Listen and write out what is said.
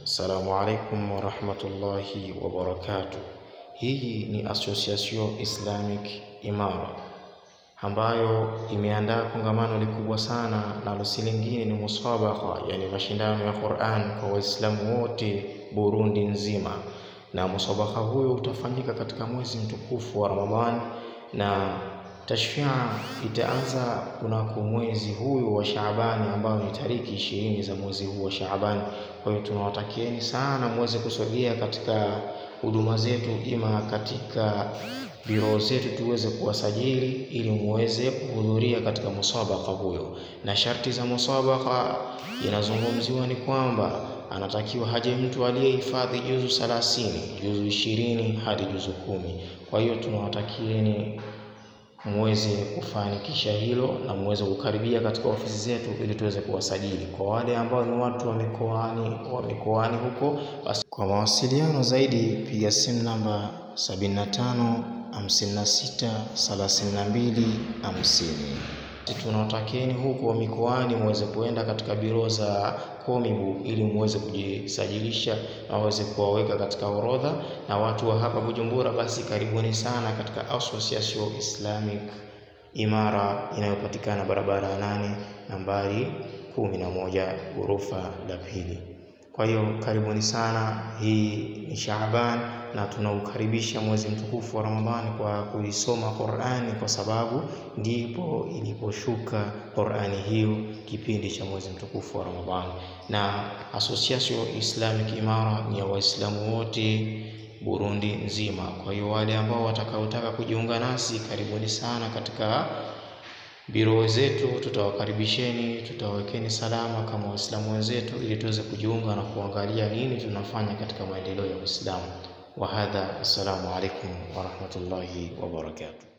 Assalamu alaikum warahmatullahi wabarakatuh. Hii ni Association Islamic Imara ambayo imeandaa kongamano likubwa sana, nalo si lingine ni musabaka, yani mashindano ya Qur'an kwa Waislamu wote Burundi nzima, na musabaka huyo utafanyika katika mwezi mtukufu wa Ramadhani na tashfia itaanza kunako mwezi huyu wa Shaabani ambao ni tariki ishirini za mwezi huu wa Shaabani. Kwa hiyo tunawatakieni sana muweze kusogea katika huduma zetu, ima katika biro zetu tuweze kuwasajili ili muweze kuhudhuria katika musabaka huyo. Na sharti za musabaka inazungumziwa ni kwamba anatakiwa haje mtu aliyehifadhi juzu thelathini, juzu ishirini hadi juzu kumi. Kwa hiyo tunawatakieni muweze kufanikisha hilo na muweze kukaribia katika ofisi zetu ili tuweze kuwasajili. Kwa wale ambao ni watu wa mikoani wa mikoani huko, basi kwa mawasiliano zaidi piga simu namba 75 56 32 50. Tunawatakieni huko mikoani muweze kuenda katika biro za Komibu ili muweze kujisajilisha na waweze kuwaweka katika orodha. Na watu wa hapa Bujumbura, basi karibuni sana katika Association Islamic Imara inayopatikana barabara ya nane nambari kumi na moja ghorofa la pili. Kwa hiyo karibuni sana. Hii ni Shaaban na tunaukaribisha mwezi mtukufu wa Ramadhani kwa kuisoma Qur'ani, kwa sababu ndipo iliposhuka Qur'ani hiyo kipindi cha mwezi mtukufu wa Ramadhani. Na Association Islamic Imara ni ya Waislamu wote Burundi nzima. Kwa hiyo wale ambao watakaotaka kujiunga nasi, karibuni sana katika biro zetu, tutawakaribisheni, tutawawekeni salama kama Waislamu wenzetu, ili tuweze kujiunga na kuangalia nini tunafanya katika maendeleo ya Uislamu. Wa hadha, assalamu alaikum warahmatullahi wabarakatuh.